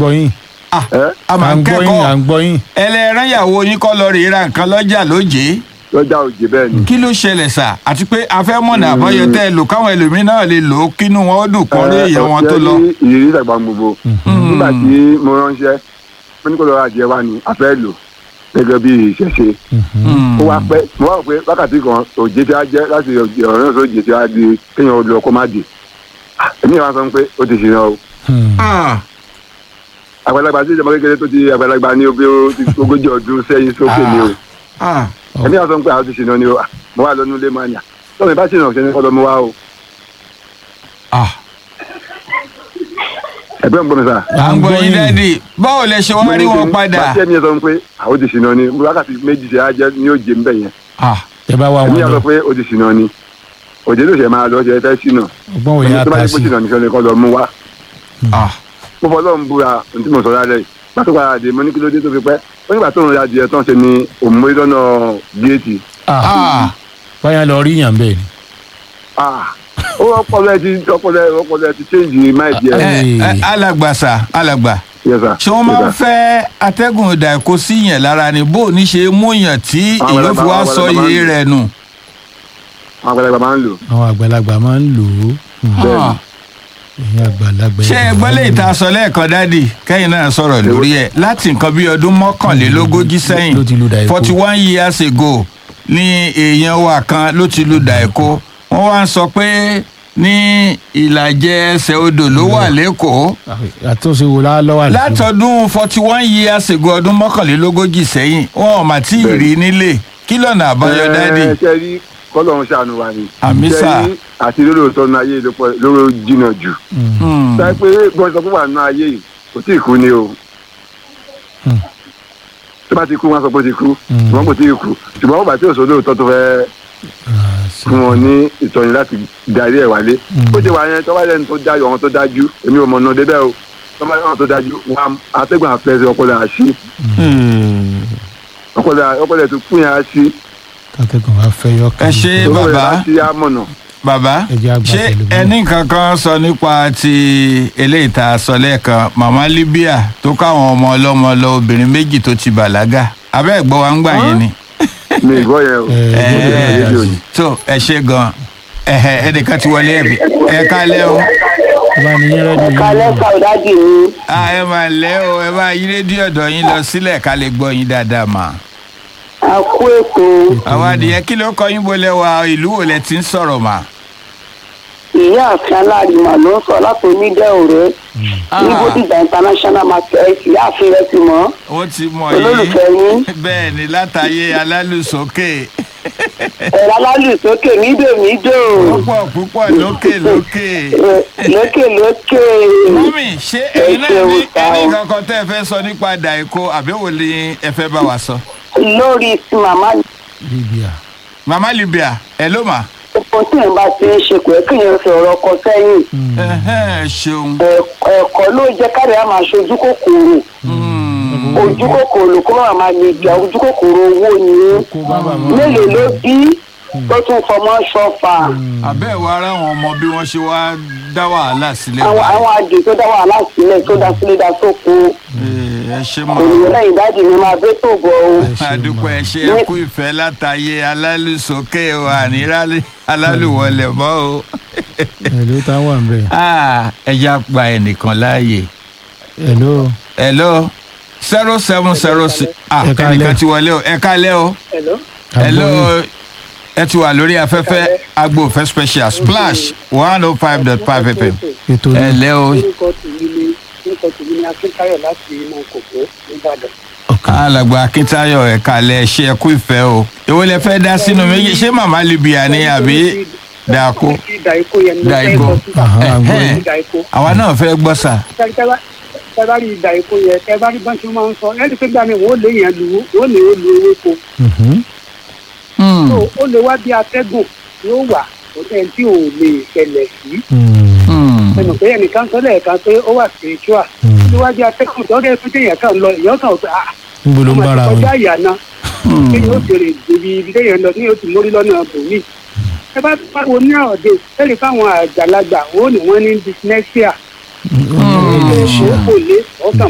gbọ́ yín ẹ́ a à máa ń ń gbọ́ yín à kẹ́kọ̀ọ́ ń gbọ́ yín. ẹlẹ́rán ìyàwó yín kọ́ lọ rèé ra nǹkan lọ́jà lóje lọ́jà òjì bẹ́ẹ̀ ni. kí ló ṣẹlẹ̀ sà àti pé afẹ́mọ̀nà àbọ̀yọ tẹ́ ẹ lò káwọn ẹlòmíín náà lè lò ó kínú wọn ó dùn kọ́ rí èèyàn wọn tó lọ. ọ̀sẹ̀ ní ìrírí ìdàgbà gbogbo nígbà tí mo ránṣẹ́ mo ní kó lọ́ọ́ adìẹ wa ni a fẹ́ lò gẹ́gẹ́ bí ìṣẹ̀ṣe ó wá pẹ́ mo wá rò pé wákàtí kan òjé tí a jẹ́ láti ọ̀rọ̀ náà sóòjé tí a di kéèyàn lọ kó má dé èmi yẹn wá sọ pé ó ti ṣìnà o Hmm. Ah, àgbàlagbà tí ìjọba kékeré tó ti àgbàlagbà ní obi ogójì ọdún sẹ́yìn sókè ni o ah, èmi yẹn wá sọ pé àwọn ti ṣìnà ni o mo wá lọ nílé mania tọ́mi bá ṣìnà ṣe ní kọ́ lọ mo wá o ah. ẹgbẹ́ ń gbọ́ mi sà. à ń gbọ́ yín dádì báwo lẹ ṣe wá rí wọn padà. bá tẹ́ mi yẹn sọ pé àwọn ti ṣìnà ni wákàtí méjì ṣe á jẹ́ ní òjé ń bẹ̀ yẹn Ah, ẹ bá wá èmi wọn yà lọ sọ pé o ti ṣìnà ni òjé ló ṣe máa lọ ṣe fẹ́ ṣìnà ọgbọ́n òye ẹni tó bá ata yẹ kó sí ṣìnà nìkan ni kọ́ lọ mú wá ah. mo fọ ọlọ́run búra ohun tí mo sọ lálẹ́ yìí pàtó padà dé mo ní kí ló dé tó fi pẹ́ ó nígbà tó ń ra adìẹ tán ṣe ni òmùmọ́ lọ́nà géètì Ah, báyà lọ rí yàn bẹ́ẹ̀ ni. Ah, ó ọpọlọ ẹ ti ọpọlọ ẹ ọpọlọ ẹ ti change mind ẹ, yẹ ẹ, alàgbà sà alàgbà yes sir ṣé wọ́n máa ń Yes, sir. fẹ́ atẹ́gùn ìdà èkó sí yẹn lára ni bó o ní ṣe mú yàn tí Àwọn èèyàn fi wá àgbàlagbà sọ máa ń iye lò. rẹ̀ nù. àwọn àgbàlagbà máa ń lò àwọn àgbàlagbà máa ń lò ó. Hmm. Bẹ́ẹ̀ni. Ah. ẹ̀yin àgbàlagbà. ṣé ẹ gbọ́ lè ta sọ lẹ́ẹ̀kan dádì kẹ́yìn náà sọ̀rọ̀ lórí ẹ̀ láti nǹkan bí ọdún mọ́kànlélógójì sẹ́yìn ló ti lu dàíkó. forty one years ago ní èèyàn wa kan ló ti lu dàíkó wọ́n wá ń sọ pé ní ìlàjẹ ẹsẹ̀ odò ló wà lẹ́kọ̀ọ́ àtúnṣe wo la lọ́wọ́ àlùfáà. látọdún forty one years ago ọdún mọ́kànlélógójì sẹ́yìn wọn ò mà tí ì rí nílé kí lọ́nà àbáyọ dádì. ẹ ṣe rí kọ́lọ́run ṣàánú wa ni Àmì Ṣe sà. rí àti lórí òótọ́ nu ayé ló pọ̀- lóró jìnnà jù Hmm. sáyé pé bọ́n sọ fún wa nù ayé yìí kò tí ì kú ni o Hmm. tó bá ti kú wọn sọ pé ó ti kú Hmm. ṣùgbọ́n kò tí ì kú ṣùgbọ́n wọn bá tí ò sọ lóòótọ́ tó fẹ́ Ah, sí. fún wọn ní ìtọ́ni láti darí ẹ̀ wálé Hmm. ó ṣe wà yẹn tó bá lẹ́nu tó dájú àwọn tó dájú èmi ò mọ̀ náà débẹ̀ o tó bá lẹ́nu tó dájú wọn àtẹ́gbọ̀n àfẹ́sẹ̀ ọpọlọ àṣì ọpọlọ ọpọlọ tó kú yẹn àṣì kátẹ́gùn wa fẹ́ yọ ẹ ṣe ọpọlọ bàbá àṣì àmọ̀nà bàbá Ẹ jẹ́ àgbà ṣé pẹ̀lú bí- ẹni kankan sọ nípa ti eléyìí tá a sọ lẹ́ẹ̀kan màmá Libya tó káwọn ọmọ ọlọ́mọ lọ obìnrin méjì tó ti bàlágà abẹ́ ẹ̀gbọ́n wa ń gbà yẹn ni. mi ìgbọ́ yẹn o Ẹ, Mo ẹ, tẹ̀lé ẹ, rédíò ni. tó ẹ ṣe gan ẹhẹ ẹnìkan ti wọlé ẹbí ẹ kálẹ́ o ẹ bá ní yín rẹ́díò yín kalẹ́ lò. ka ìdájì mi a ẹ máa lẹ́ o ẹ bá yí rédíò ọ̀dọ̀ yín lọ sílẹ̀ ká lè gbọ́ yín dáadáa mà. a kú ètò àwọn adìyẹ kí ló kọ yín bolẹ̀ wa ìlú wo lẹ ti ń sọ̀rọ̀ mà. ìyá àfin alárìmọ̀ ló ń sọ láti onídẹ́ ọ̀rẹ́ ní bódìjà international market ìyá àfin rẹ ti mọ̀ ó ti mọ̀ yín olólùfẹ́ yín bẹ́ẹ̀ ni látàyè alálùsókè ẹ̀rọ alálùsókè mídò mídò púpọ̀ púpọ̀ lókè lókè. lókè lókè mọ́mì ṣé ẹ̀yin náà ṣeun ní sá o. ẹni kankan tẹ́ ẹ fẹ́ sọ nípa dàìkó àbẹ̀wò ni ẹ fẹ́ bá wa sọ. lórí ti màmá Libya. mama Libya ẹ ló mà. epo tí èèyàn bá ti ń ṣe pé kéèyàn fi ọ̀rọ̀ ọkọ sẹ́yìn Ẹhẹ́n, ṣeun. Ẹ̀- ẹ̀kọ́ ló jẹ́ káàdì á máa ṣojú kòkòrò Hmm. ojú kòkòrò kó má máa lè jà ojú kòkòrò owó ni kó bàbá mọ́. mélòó ló bí tó tún fọmọ ṣọfà àbẹ́ ìwà ara àwọn ọmọ bí wọ́n ṣe wá dá wàhálà sílẹ̀ àwọn báyìí. àwọn àjè tó dá wàhálà sílẹ̀ tó dá sílẹ̀ dá sóko Ee, ẹ ṣe mọ́. ònìyàn lẹ́yìn dáàdì mi máa bẹ́ tó bọ̀ o. àdúpẹ́ ẹ ṣe ẹ kú ìfẹ́ látàyè alálùsókè wa ní alálùwọlẹ̀ mọ́ o. Hello tá wà ń bẹ̀. Ah, ẹ já gba ẹnìkan láàyè. Hello. hello zero seven zero six ah Ẹ káalẹ́. ẹnìkan ti wọlé o ẹ kálẹ́ o Hello. hello ẹ ti wà lórí afẹ́fẹ́ agbófẹ́ special splash one oh five dot five fm ètò ẹ ní. lẹ́ o orúkọ tèmi ni orúkọ tèmi ni akíntayọ̀ láti inú kòkó nìbàdàn. alàgbà akíntayọ̀ ẹ kálẹ́ ṣe ẹ kú ìfẹ́ o èwo lẹ fẹ́ dá sínú méjì ṣé màmá libya ni àbí dàkó Ti dàíkó yẹn ni mo fẹ́ dàíkó bọ́ síta. Aha, àgbọ̀ Ẹ̀hẹ́n. yìí. dàíkó. àwa náà fẹ́ gbọ́ sà Tẹ́- tẹ́ bá- tẹ́ bá rí dàíkó yẹn tẹ́ bá rí bọ́n tí wọ́n máa ń sọ ẹ́ ní pé gbà mí wọ́n lè yẹn lu wọ́n lè ó lu ewéko. Mhm. Hmm, So, ó lè wá bí atẹ́gùn yóò wà kò tẹ́ tí ò lè ṣẹlẹ̀ sí. Hmm. hmm, ẹnu pé ẹnìkan sọ lẹ́ẹ̀kan pé ó wà spiritual. Hmm. ó lè wá bí atẹ́gùn tó dẹ́ fún téèyàn kan lọ èèyàn kan ò pé ah níbo ló ń ọmọ bára ti wọn. kọjá ìyá náà. hmm. kéèyàn ó fèrè ibi ibi téèyàn lọ ní yóò ti mórí lọ́nà bòmí. ẹ bá pariwo ní ọ̀dẹ ẹ̀rí fáwọn àgbàlagbà ó ní wọ́n ní dyslexia. Hmm. ó kò lé ọkàn